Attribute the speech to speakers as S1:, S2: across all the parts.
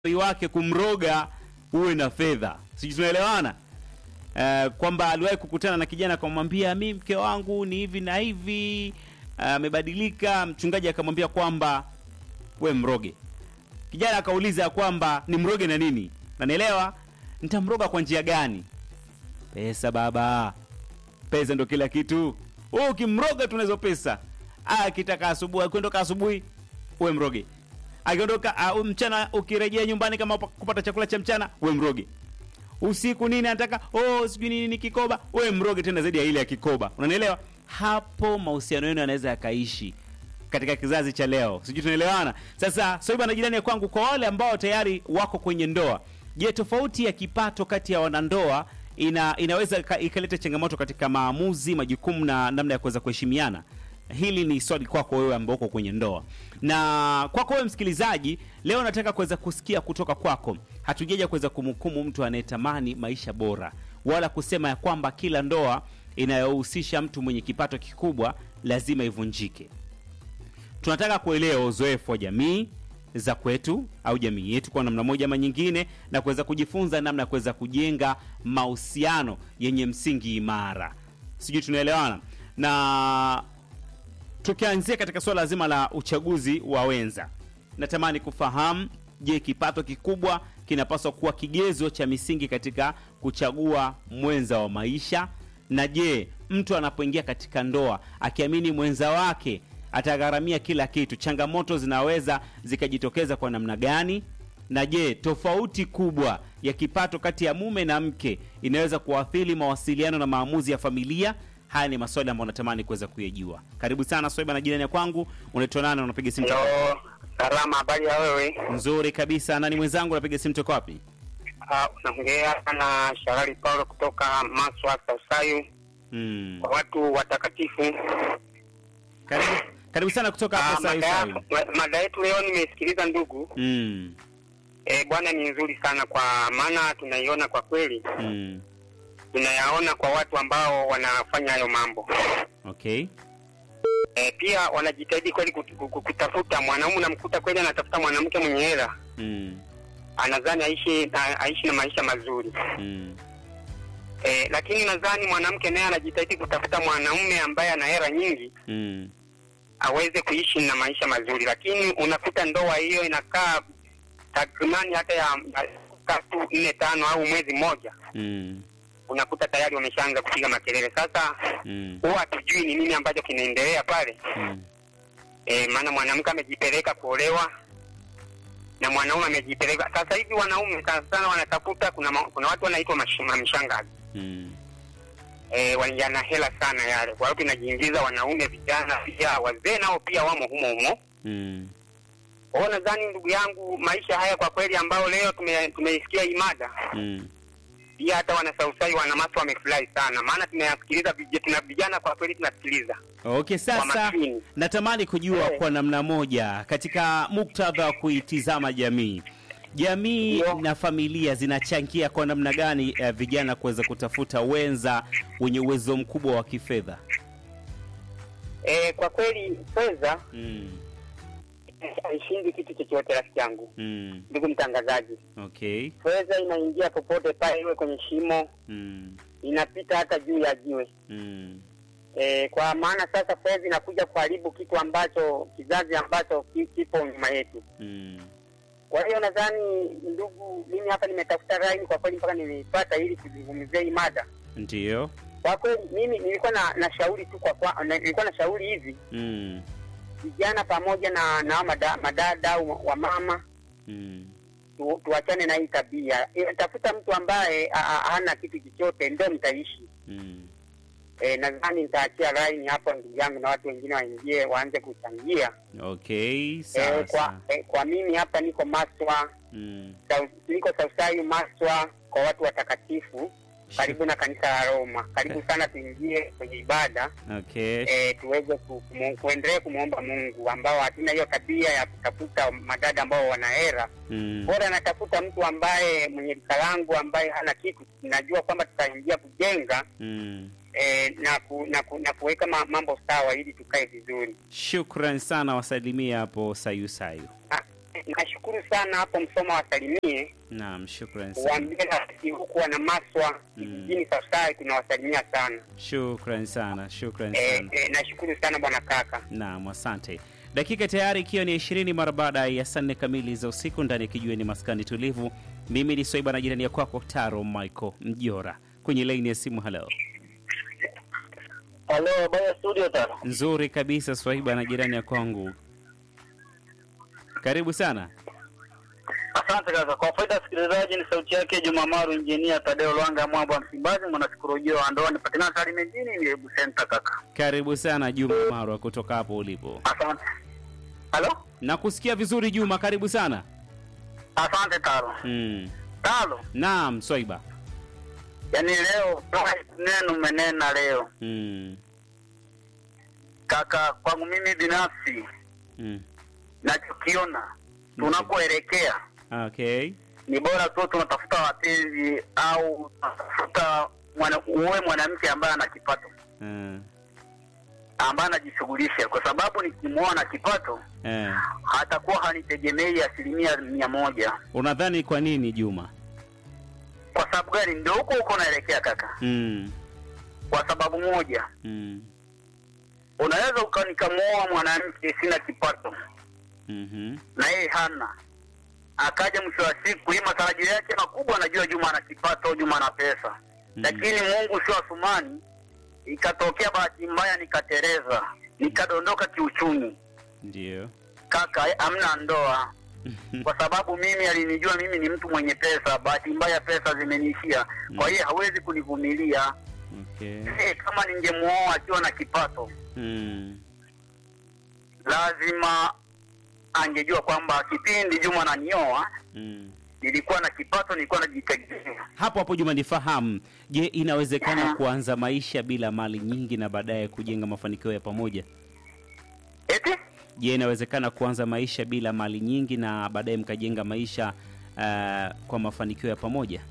S1: wake kumroga uwe na fedha, sijui tunaelewana uh, kwamba aliwahi kukutana na kijana akamwambia mi mke wangu ni hivi na hivi amebadilika. mchungaji akamwambia kwamba we mroge. Kijana akauliza kwamba ni mroge na nini, nanielewa, nitamroga kwa njia gani? Pesa baba, pesa ndo kila kitu. Wewe ukimroga tunazo pesa. Akitaka asubuhi, akiondoka asubuhi, uwe mroge. Akiondoka uh, mchana, ukirejea nyumbani kama kupata chakula cha mchana, uwe mroge. Usiku nini anataka, oh, sijui nini ni kikoba, uwe mroge tena zaidi ya ile ya kikoba. Unanielewa? Hapo mahusiano yenu yanaweza yakaishi katika kizazi cha leo, sijui tunaelewana. Sasa Soiba na jirani ya kwangu, kwa wale ambao tayari wako kwenye ndoa, je, tofauti ya kipato kati ya wanandoa ina, inaweza ikaleta changamoto katika maamuzi, majukumu na namna ya kuweza kuheshimiana? Hili ni swali kwako wewe ambao uko kwenye ndoa, na kwako wewe msikilizaji, leo nataka kuweza kusikia kutoka kwako. Hatujaja kuweza kumhukumu mtu anayetamani maisha bora, wala kusema ya kwamba kila ndoa inayohusisha mtu mwenye kipato kikubwa lazima ivunjike. Tunataka kuelewa uzoefu wa jamii za kwetu au jamii yetu kwa namna moja ama nyingine, na kuweza kujifunza namna ya kuweza kujenga mahusiano yenye msingi imara. Sijui tunaelewana na tukianzia katika suala zima la uchaguzi wa wenza, natamani kufahamu, je, kipato kikubwa kinapaswa kuwa kigezo cha misingi katika kuchagua mwenza wa maisha? Na je, mtu anapoingia katika ndoa akiamini mwenza wake atagharamia kila kitu, changamoto zinaweza zikajitokeza kwa namna gani? Na je, tofauti kubwa ya kipato kati ya mume na mke inaweza kuathiri mawasiliano na maamuzi ya familia? Haya ni maswali ambayo natamani kuweza kuyajua. Karibu sana Swaiba na jirani ya kwangu, unaitwa nani? Unapiga simu toka
S2: Hello, salama. Habari ya wewe?
S1: nzuri kabisa. Nani mwenzangu? Unapiga simu toka wapi?
S2: Ah, Unaongea na Sharali Paulo kutoka Maswa Sausayu,
S1: Mm.
S2: kwa watu watakatifu.
S1: Karibu, karibu sana kutoka
S2: Ah,
S1: hapo
S2: mada
S1: Sayu
S2: yako- ma- mada yetu leo nimesikiliza ndugu.
S1: Mm.
S2: Eh, bwana ni nzuri sana kwa maana tunaiona kwa kweli,
S1: Mm.
S2: tunayaona kwa watu ambao wanafanya hayo mambo.
S1: Okay.
S2: Eh, pia wanajitahidi kweli kut- kut- kutafuta mwanaume, unamkuta kweli anatafuta mwanamke mwenye hela,
S1: Mm.
S2: anadhani aishi na, aishi na maisha mazuri.
S1: Mm.
S2: Eh, lakini nadhani mwanamke naye anajitahidi kutafuta mwanaume ambaye ana hela nyingi
S1: Mm.
S2: aweze kuishi na maisha mazuri, lakini unakuta ndoa hiyo inakaa takribani hata ya ya tatu nne tano au mwezi mmoja,
S1: Mm.
S2: unakuta tayari wameshaanza kupiga makelele. Sasa
S1: Mm.
S2: huwa hatujui ni nini ambacho kinaendelea pale
S1: Mm.
S2: e, maana mwanamke amejipeleka kuolewa na mwanaume amejipeleka. Sasa hivi wanaume sana sana wanatafuta, kuna ma- kuna watu wanaitwa mash- mamshangazi
S1: Mm.
S2: e, yana hela sana yale. Kwa hiyo tunajiingiza wanaume, vijana, pia wazee nao pia wamo humo humo.
S1: Mm.
S2: Kwa hiyo nadhani ndugu yangu, maisha haya kwa kweli ambao leo tume- tumeisikia hii mada
S1: Mm.
S2: pia hata wanasausai wanamasa wamefurahi sana, maana tunayasikiliza vij- tuna vijana kwa kweli tunasikiliza
S1: Okay,
S2: kwa
S1: sasa
S2: makini.
S1: natamani kujua
S2: Eh.
S1: kwa namna moja katika muktadha wa kuitizama jamii jamii
S2: Ndio.
S1: na familia zinachangia kwa namna gani eh, vijana kuweza kutafuta wenza wenye uwezo mkubwa wa kifedha?
S2: E, kwa kweli fedha
S1: Mm.
S2: haishindi kitu chochote, rafiki yangu,
S1: Mm.
S2: ndugu mtangazaji.
S1: Okay.
S2: Fedha inaingia popote pale, iwe kwenye shimo,
S1: Mm.
S2: inapita hata juu ya jiwe.
S1: Mm.
S2: E, kwa maana sasa fedha inakuja kuharibu kitu ambacho kizazi ambacho ki- kipo nyuma yetu.
S1: Mm.
S2: Kwa hiyo nadhani ndugu, mimi hapa nimetafuta line kwa kweli mpaka nimeipata ili kuzungumzia hii mada.
S1: Ndio.
S2: Kwa kweli mimi nilikuwa na, na shauri tu kwa, kwa na, nilikuwa na shauri hivi
S1: Mm.
S2: vijana pamoja na na mada, madada au wa mama
S1: Mm.
S2: tu, tuachane na hii tabia. E, tafuta mtu ambaye a- a- hana kitu chochote ndio mtaishi.
S1: Mm.
S2: E, nadhani nitaachia line hapo ndugu yangu na watu wengine waingie waanze kuchangia.
S1: Okay,
S2: E,
S1: sawa
S2: kwa,
S1: sawa.
S2: e, kwa mimi hapa niko Maswa
S1: Mm.
S2: Sau- niko Sausayu Maswa kwa watu watakatifu karibu na kanisa la Roma. Karibu sana tuingie kwenye ibada
S1: Okay.
S2: e, tuweze ku, kumu, kuendelea kumwomba Mungu ambao hatuna hiyo tabia ya kutafuta madada ambao wana hera.
S1: Mm.
S2: Bora natafuta mtu ambaye mwenye rika langu ambaye hana kitu, najua kwamba tutaingia kujenga
S1: Mm.
S2: e, na, ku, na, ku, na kuweka ma, mambo sawa ili tukae vizuri.
S1: Shukran sana, wasalimia hapo Sayu Sayu.
S2: Ah, nashukuru sana hapo Msoma wasalimie,
S1: Naam, shukrani sana.
S2: waambie rafiki huku wana maswa kijijini Safsai tunawasalimia sana.
S1: Shukrani sana. Shukrani
S2: Eh,
S1: sana.
S2: eh, nashukuru sana bwana kaka.
S1: Naam, asante. Dakika tayari ikiwa ni ishirini mara baada ya saa nne kamili za usiku ndani ya kijiweni maskani tulivu. Mimi ni Swaiba na jirani ya kwako Taro Michael Mjora kwenye laini ya simu. Halo,
S3: Halo, baya studio tano.
S1: nzuri kabisa Swaiba na jirani ya kwangu, karibu sana.
S3: Asante kaka. Kwa faida ya sikilizaji, ni sauti yake Juma Maru, injinia Tadeo Lwanga, mwamba wa Msimbazi, mwanasikolojia wa ndoa, nipatikana Tarime mjini, ni Hebu Center kaka.
S1: Karibu sana Juma Marwa kutoka hapo ulipo.
S3: Asante. Halo,
S1: Nakusikia vizuri Juma, karibu sana.
S3: asante Talo.
S1: Mm.
S3: Talo,
S1: Naam, Swaiba.
S3: yaani leo neno umenena leo
S1: Mm.
S3: kaka. Kwangu mimi binafsi
S1: Mm.
S3: nachokiona tunakoelekea
S1: Okay.
S3: ni bora tu tunatafuta wapenzi au tunatafuta mwana, uwe mwanamke ambaye ana kipato
S1: Uh,
S3: ambaye anajishughulisha, kwa sababu nikimwona kipato
S1: eh.
S3: hatakuwa hanitegemei asilimia mia moja.
S1: Unadhani kwa nini Juma?
S3: Kwa sababu gani? Ndio huko huko naelekea kaka.
S1: Mm.
S3: Kwa sababu moja,
S1: Mm.
S3: unaweza uka nikamwoa mwanamke sina kipato
S1: Mhm.
S3: na yeye hana, akaja mwisho wa siku, hii matarajio yake makubwa, anajua Juma ana kipato, Juma ana pesa
S1: Mm.
S3: lakini Mungu sio Asumani, ikatokea bahati mbaya nikatereza, nikadondoka kiuchumi.
S1: Ndio.
S3: Kaka, amna ndoa kwa sababu mimi alinijua mimi ni mtu mwenye pesa. Bahati mbaya pesa zimeniishia, kwa hiyo hawezi kunivumilia.
S1: Okay.
S3: Eh, kama ningemuoa akiwa na kipato,
S1: Mm.
S3: lazima angejua kwamba kipindi Juma ananioa
S1: Mm.
S3: nilikuwa na kipato, nilikuwa najitegemea.
S1: Hapo hapo Juma, nifahamu. Je, inawezekana
S3: Aha.
S1: kuanza maisha bila mali nyingi na baadaye kujenga mafanikio ya pamoja?
S3: Eti
S1: Je, inawezekana kuanza maisha bila mali nyingi na baadaye mkajenga maisha uh, kwa mafanikio ya pamoja?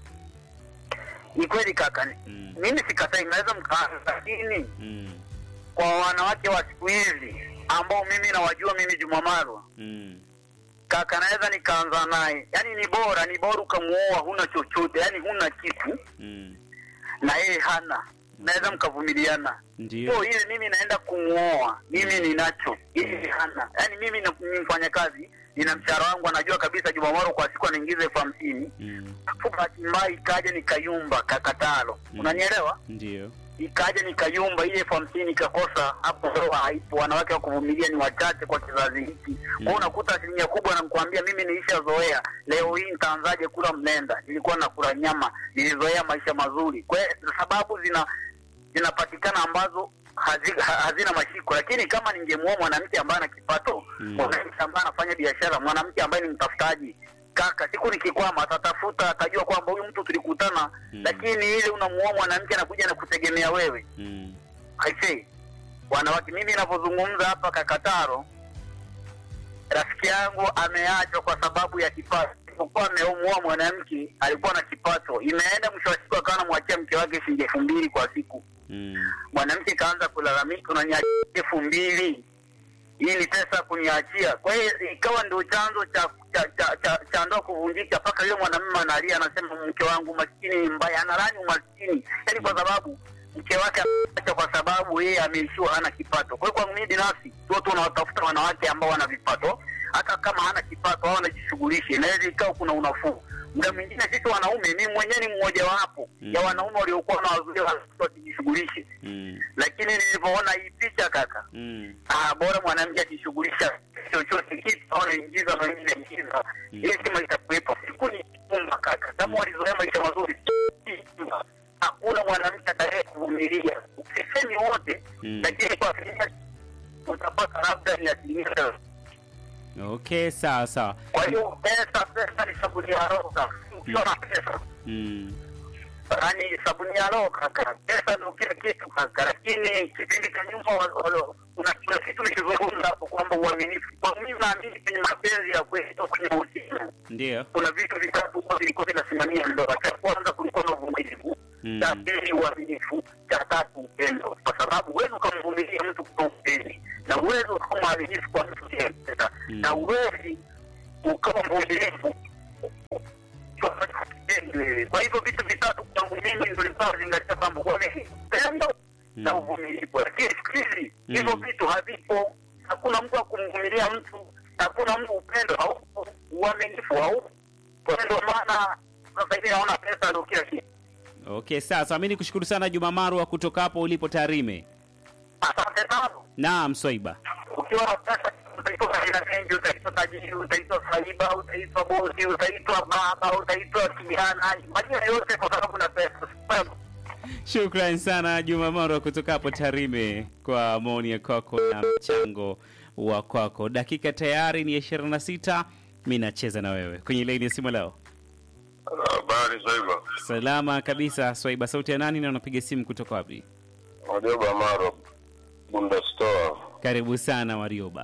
S3: ni kweli kaka,
S1: Mm.
S3: mimi sikatai, mnaweza mkaanza, lakini
S1: Mm.
S3: kwa wanawake wa siku hizi ambao mimi nawajua, mimi Juma Marwa
S1: Mm.
S3: kaka, naweza nikaanza naye, yaani ni bora ni bora ukamuoa huna chochote, yaani huna kitu
S1: Mm.
S3: na yeye hana, naweza mkavumiliana.
S1: Ndio.
S3: Sio ile mimi naenda kumuoa, mimi ninacho, yeye hana. Yaani mimi na- ni mfanyakazi, nina mshahara wangu, anajua kabisa Juma Marwa kwa siku anaingiza elfu hamsini
S1: Mm.
S3: Alafu bahati mbaya ikaja nikayumba kakatalo,
S1: Mm.
S3: unanielewa?
S1: Ndio.
S3: ikaja nikayumba ile elfu hamsini ikakosa hapo, ndoa haipo. Wanawake wa kuvumilia ni wachache kwa kizazi hiki. Kwa hiyo unakuta asilimia kubwa, nakwambia mimi nilishazoea. Leo hii nitaanzaje kula mlenda? Nilikuwa nakula nyama, nilizoea maisha mazuri. Kwa hiyo sababu zina zinapatikana ambazo hazi, ha- hazina mashiko, lakini kama ningemuoa mwanamke ambaye ana kipato
S1: Mm.
S3: mwanamke ambaye anafanya biashara, mwanamke ambaye ni mtafutaji kaka, siku nikikwama atatafuta, atajua kwamba huyu mtu tulikutana
S1: Mm.
S3: lakini ile unamuoa mwanamke anakuja na kutegemea wewe.
S1: Mm.
S3: Aisee, wanawake, mimi ninavyozungumza hapa Kakataro, rafiki yangu ameachwa kwa sababu ya kipato. Alipokuwa amemuoa mwanamke alikuwa na kipato, imeenda mwisho wa siku akawa anamwachia mke wake shilingi elfu mbili kwa siku.
S1: Mm.
S3: Mwanamke kaanza kulalamika, unaniachia elfu mbili hii ni pesa kuniachia. Kwa hiyo ikawa ndio chanzo cha cha, cha, cha, cha ndoa kuvunjika, mpaka yule mwanamume analia, anasema mke wangu maskini ni mbaya, analani umaskini, yaani kwa sababu mke wake ameacha kwa sababu yeye ameishiwa, hana kipato. Kwa hiyo kwangu mimi binafsi, tu tunawatafuta wanawake ambao wana vipato, hata kama hana kipato au anajishughulisha, inaweza ikawa kuna unafuu. Muda mwingine sisi wanaume, mimi mwenyewe ni mmoja wapo
S1: Mm.
S3: ya wanaume waliokuwa na wazuia wasijishughulishe,
S1: Mm.
S3: lakini nilivyoona hii picha kaka
S1: Mm.
S3: Ah, bora mwanamke akishughulisha chochote kitu au naingiza na mimi naingiza,
S1: Mm.
S3: ile sima itakuwepo. Siku ni kumba kaka, kama walizoea maisha mazuri, hakuna mwanamke atakaye kuvumilia. Usisemi wote,
S1: Mm.
S3: lakini kwa asilimia utapata labda ni asilimia thelathini.
S1: Okay, sawa sawa.
S3: Kwa hiyo pesa, pesa ni sabuni ya roho kaka. Ukiwa na pesa
S1: Mm.
S3: yaani sabuni ya roho kaka, pesa ndio kila kitu kaka. Lakini kipindi cha nyuma wa- wa- kuna kuna kitu nikizungumza hapo kwamba uaminifu, kwa mimi naamini kwenye mapenzi ya kweli au kwenye mahusiano
S1: Ndio.
S3: kuna vitu vitatu huwa vilikuwa vinasimamia ndoa. Cha kwanza kulikuwa na uvumilivu,
S1: Mm.
S3: cha pili uaminifu, cha tatu upendo, kwa sababu huwezi ukamvumilia mtu kwa upendi na uwezi ukawa mwaminifu kwa mtu usiyempenda
S1: Mm.
S3: na uwezi ukawa mvumilivu. Kwa hivyo vitu vitatu kwangu mimi ndio nilikuwa nazingatia kwamba kwa mimi upendo na uvumilivu, lakini siku hizi hivyo
S1: Mm.
S3: vitu havipo. Hakuna mtu wa kumvumilia mtu, hakuna mtu upendo haupo, uaminifu haupo. Kwa hiyo ndio maana sasa hivi naona pesa ndio kila kitu.
S1: Okay, sasa mimi nikushukuru sana Juma Marwa kutoka hapo ulipo Tarime.
S3: Asante sana.
S1: Naam, Swaiba.
S3: ukiwa na pesa utaitwa aina mengi, utaitwa tajiri, utaitwa saiba, utaitwa bosi, utaitwa baba, utaitwa kijana, majina yote kwa sababu na pesa.
S1: Shukran sana Juma Marwa kutoka hapo Tarime kwa maoni ya kwako na mchango wa kwako. Dakika tayari ni 26. Mimi nacheza na wewe kwenye laini ya simu leo.
S4: Habari Swaiba,
S1: Salama kabisa Swaiba, sauti ya nani na unapiga simu kutoka wapi?
S4: Warioba Maro, Bunda Store.
S1: Karibu sana Warioba.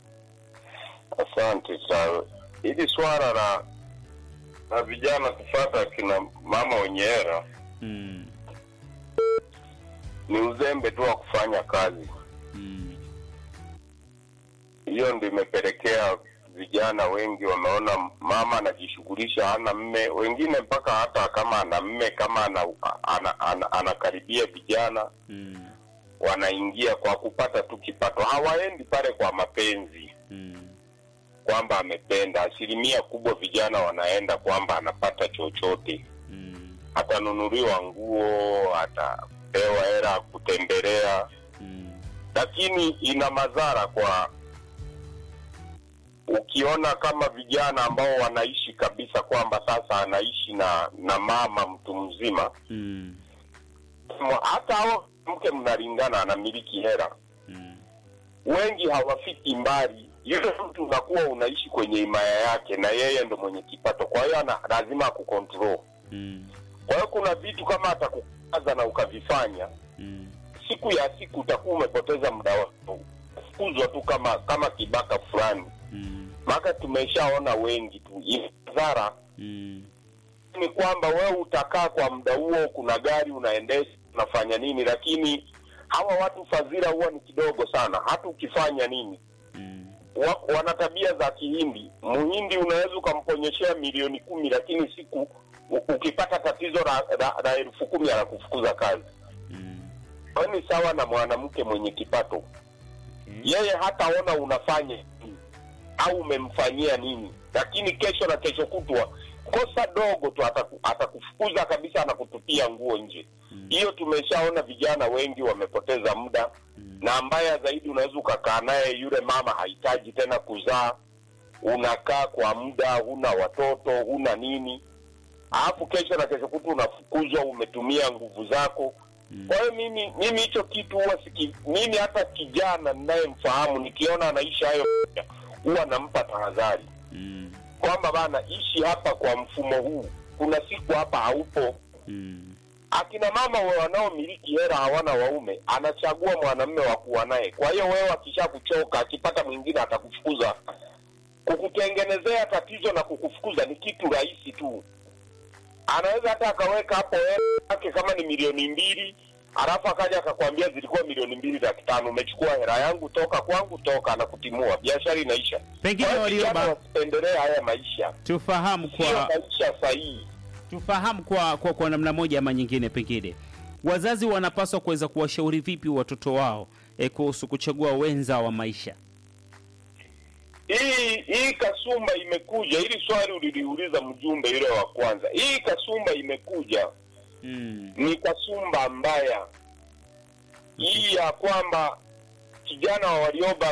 S4: Asante sana. Hili swala la la vijana kufata kina mama wenye hera
S1: Mm.
S4: ni uzembe tu wa kufanya kazi.
S1: Mm.
S4: Hiyo ndio imepelekea vijana wengi wameona mama anajishughulisha, hana mme. Wengine mpaka hata kama ana mme, kama ana, ana, ana, anakaribia vijana
S1: Mm.
S4: wanaingia kwa kupata tu kipato, hawaendi pale kwa mapenzi
S1: Mm.
S4: kwamba amependa. Asilimia kubwa vijana wanaenda kwamba anapata chochote,
S1: Mm.
S4: atanunuliwa nguo, atapewa hela ya kutembelea,
S1: Mm.
S4: lakini ina madhara kwa ukiona kama vijana ambao wanaishi kabisa kwamba sasa anaishi na na mama mtu mzima,
S1: Mm.
S4: hata hao mke mnalingana, anamiliki hela
S1: Mm.
S4: wengi hawafiki mbali. Yule mtu unakuwa unaishi kwenye himaya yake, na yeye ndo mwenye kipato, kwa hiyo ana lazima akukontrol.
S1: Mm.
S4: Kwa hiyo kuna vitu kama atakukaza na ukavifanya,
S1: Mm.
S4: siku ya siku utakuwa umepoteza muda wako, fukuzwa tu kama kama kibaka fulani.
S1: Mm.
S4: Maka tumeshaona wengi tu. Madhara
S1: Mm.
S4: ni kwamba wewe utakaa kwa muda huo, kuna gari unaendesha, unafanya nini, lakini hawa watu fadhila huwa ni kidogo sana, hata ukifanya nini
S1: Mm.
S4: wa, wana tabia za Kihindi. Muhindi unaweza ukamponyeshea milioni kumi, lakini siku u- ukipata tatizo la, la, la elfu kumi anakufukuza kazi.
S1: Mm.
S4: Kwa hiyo ni sawa na mwanamke mwenye kipato,
S1: Okay.
S4: yeye hataona unafanya nini au umemfanyia nini, lakini kesho na kesho kutwa kosa dogo tu ataku- atakufukuza kabisa, anakutupia nguo nje.
S1: Mm.
S4: Hiyo tumeshaona vijana wengi wamepoteza muda
S1: Mm.
S4: na mbaya zaidi, unaweza ukakaa naye yule mama hahitaji tena kuzaa, unakaa kwa muda, huna watoto, huna nini, alafu kesho na kesho kutu unafukuzwa, umetumia nguvu zako.
S1: Mm.
S4: Kwa hiyo mimi mimi hicho kitu huwa siki, mimi hata kijana ninayemfahamu nikiona anaishi hayo huwa nampa tahadhari
S1: Mm.
S4: kwamba bana, ishi hapa kwa mfumo huu, kuna siku hapa haupo.
S1: Mm.
S4: akina mama wa- wanaomiliki hela hawana waume, anachagua mwanamume wa kuwa naye. Kwa hiyo wewe akisha kuchoka, akipata mwingine atakufukuza. Kukutengenezea tatizo na kukufukuza ni kitu rahisi tu. Anaweza hata akaweka hapo hela yake kama ni milioni mbili, alafu akaja akakwambia zilikuwa milioni mbili laki tano, umechukua hela yangu, toka kwangu, toka, anakutimua, biashara inaisha.
S1: Pengine
S4: Kwa hiyo vijana
S1: Warioba,
S4: wasipendelee haya maisha,
S1: tufahamu
S4: sio
S1: kwa
S4: maisha sahihi.
S1: tufahamu kwa, kwa, kwa namna moja ama nyingine, pengine wazazi wanapaswa kuweza kuwashauri vipi watoto wao eh, kuhusu kuchagua wenza wa maisha.
S4: hii hii kasumba imekuja, hili swali uliliuliza mjumbe yule wa kwanza. Hii kasumba imekuja
S1: Mm.
S4: ni kasumba mbaya hii ya kwamba kijana wa Warioba